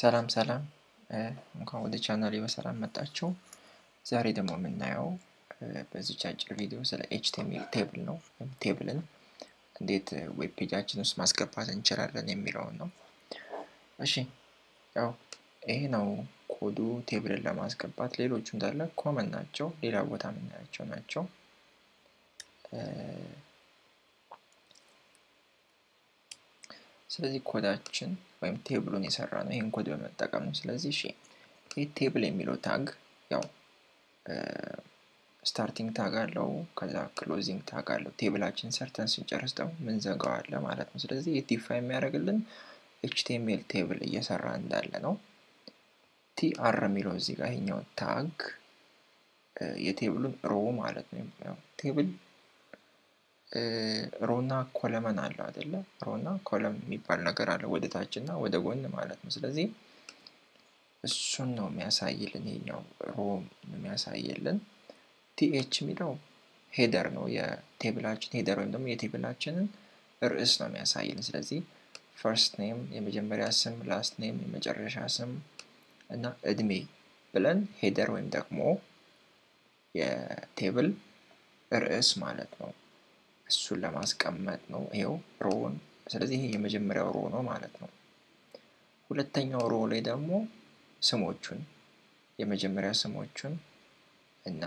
ሰላም ሰላም እንኳን ወደ ቻናሌ በሰላም መጣችሁ። ዛሬ ደግሞ የምናየው በዚች አጭር ቪዲዮ ስለ ኤችቲኤምኤል ቴብል ነው። ወይም ቴብልን እንዴት ዌብ ፔጃችን ውስጥ ማስገባት እንችላለን የሚለውን ነው። እሺ ያው ይሄ ነው ኮዱ ቴብልን ለማስገባት። ሌሎቹ እንዳለ ኮመን ናቸው፣ ሌላ ቦታ የምናያቸው ናቸው። ስለዚህ ኮዳችን ወይም ቴብሉን የሰራ ነው ይህን ኮድ በመጠቀም ነው። ስለዚህ እሺ ይህ ቴብል የሚለው ታግ ያው ስታርቲንግ ታግ አለው፣ ከዛ ክሎዚንግ ታግ አለው። ቴብላችን ሰርተን ስንጨርስ ደግሞ ምንዘጋው አለ ማለት ነው። ስለዚህ ይህ ዲፋይ የሚያደርግልን ኤችቲኤምኤል ቴብል እየሰራ እንዳለ ነው። ቲአር የሚለው እዚህ ጋር ይሄኛው ታግ የቴብሉን ሮ ማለት ነው። ቴብል ሮና ኮለመን አለው አይደለ? ሮና ኮለም የሚባል ነገር አለ ወደ ታች እና ወደ ጎን ማለት ነው። ስለዚህ እሱን ነው የሚያሳይልን ይሄኛው ሮ የሚያሳይልን። ቲኤች የሚለው ሄደር ነው የቴብላችን ሄደር ወይም ደግሞ የቴብላችንን ርዕስ ነው የሚያሳይልን። ስለዚህ ፈርስት ኔም የመጀመሪያ ስም፣ ላስት ኔም የመጨረሻ ስም እና እድሜ ብለን ሄደር ወይም ደግሞ የቴብል ርዕስ ማለት ነው እሱን ለማስቀመጥ ነው። ይኸው ሮውን ስለዚህ ይሄ የመጀመሪያው ሮ ነው ማለት ነው። ሁለተኛው ሮ ላይ ደግሞ ስሞቹን የመጀመሪያ ስሞቹን እና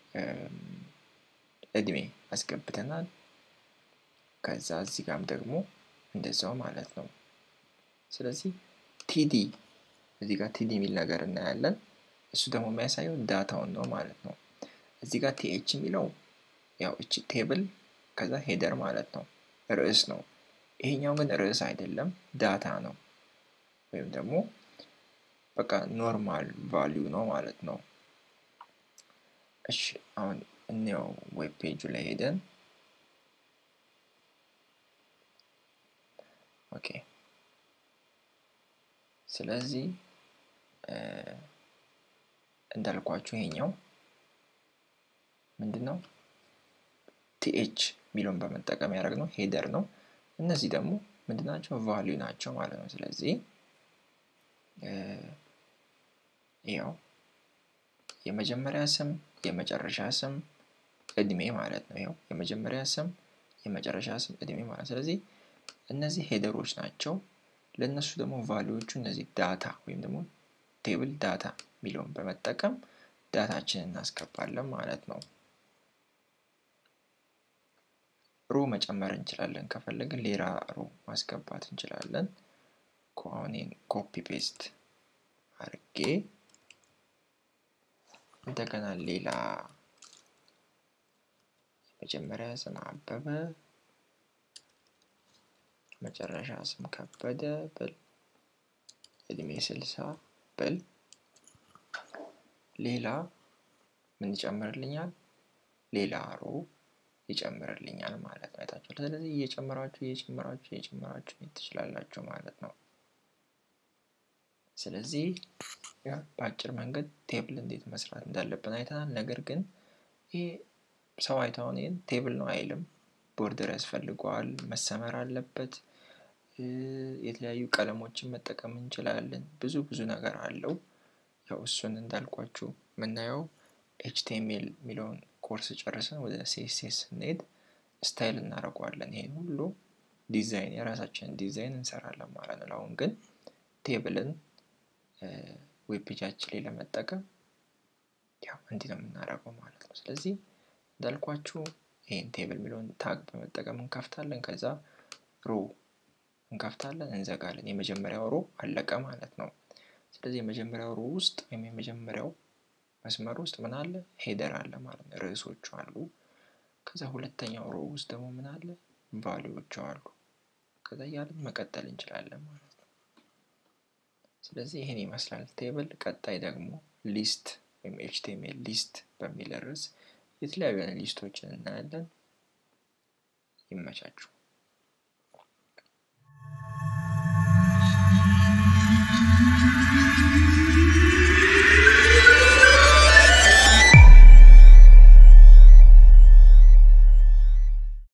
እድሜ አስገብተናል። ከዛ እዚህ ጋም ደግሞ እንደዛው ማለት ነው። ስለዚህ ቲዲ እዚህ ጋር ቲዲ የሚል ነገር እናያለን። እሱ ደግሞ የሚያሳየው ዳታውን ነው ማለት ነው። እዚህ ጋር ቲኤች የሚለው ያው እቺ ቴብል ከዛ ሄደር ማለት ነው ርዕስ ነው። ይሄኛው ግን ርዕስ አይደለም ዳታ ነው፣ ወይም ደግሞ በቃ ኖርማል ቫሊዩ ነው ማለት ነው። እሺ አሁን እንየው ዌብ ፔጁ ላይ ሄደን ኦኬ። ስለዚህ እንዳልኳችሁ ይሄኛው ምንድን ነው ቲኤች የሚለውን በመጠቀም ያደረግነው ሄደር ነው። እነዚህ ደግሞ ምንድን ናቸው? ቫሊዩ ናቸው ማለት ነው። ስለዚህ ያው የመጀመሪያ ስም፣ የመጨረሻ ስም፣ እድሜ ማለት ነው። ያው የመጀመሪያ ስም፣ የመጨረሻ ስም፣ እድሜ ማለት ስለዚህ እነዚህ ሄደሮች ናቸው። ለእነሱ ደግሞ ቫሊዎቹ እነዚህ ዳታ ወይም ደግሞ ቴብል ዳታ የሚለውን በመጠቀም ዳታችንን እናስገባለን ማለት ነው። ሮ መጨመር እንችላለን። ከፈለግን ሌላ ሮ ማስገባት እንችላለን። አሁን ኮፒ ፔስት አድርጌ እንደገና ሌላ የመጀመሪያ ስም አበበ፣ መጨረሻ ስም ከበደ ብል፣ እድሜ ስልሳ ብል፣ ሌላ ምን ይጨምርልኛል? ሌላ ሮ ይጨምርልኛል ማለት ነው። አይታችኋል። ስለዚህ እየጨመራችሁ እየጨመራችሁ እየጨመራችሁ ትችላላችሁ ማለት ነው። ስለዚህ በአጭር መንገድ ቴብል እንዴት መስራት እንዳለብን አይተናል። ነገር ግን ይህ ሰው አይተውን ይህን ቴብል ነው አይልም። ቦርደር ያስፈልገዋል፣ መሰመር አለበት። የተለያዩ ቀለሞችን መጠቀም እንችላለን። ብዙ ብዙ ነገር አለው። ያው እሱን እንዳልኳችሁ የምናየው ኤችቲኤምኤል የሚለውን ኮርስ ጨርሰን ወደ ሲኤስኤስ ስንሄድ ስታይል እናደርገዋለን። ይሄን ሁሉ ዲዛይን የራሳችንን ዲዛይን እንሰራለን ማለት ነው። አሁን ግን ቴብልን ዌብ ፔጃችን ላይ ለመጠቀም ያው እንዲህ ነው የምናደርገው ማለት ነው። ስለዚህ እንዳልኳችሁ ይህን ቴብል የሚለውን ታግ በመጠቀም እንከፍታለን። ከዛ ሮ እንከፍታለን፣ እንዘጋለን። የመጀመሪያው ሮ አለቀ ማለት ነው። ስለዚህ የመጀመሪያው ሮ ውስጥ ወይም የመጀመሪያው መስመር ውስጥ ምን አለ? ሄደር አለ ማለት ነው። ርዕሶቹ አሉ። ከዛ ሁለተኛው ሮ ውስጥ ደግሞ ምን አለ? ቫሊዎቹ አሉ። ከዛ እያለን መቀጠል እንችላለን ማለት ነው። ስለዚህ ይህን ይመስላል ቴብል። ቀጣይ ደግሞ ሊስት ወይም ኤችቲኤምኤል ሊስት በሚል ርዕስ የተለያዩ ሊስቶችን እናያለን። ይመቻችሁ።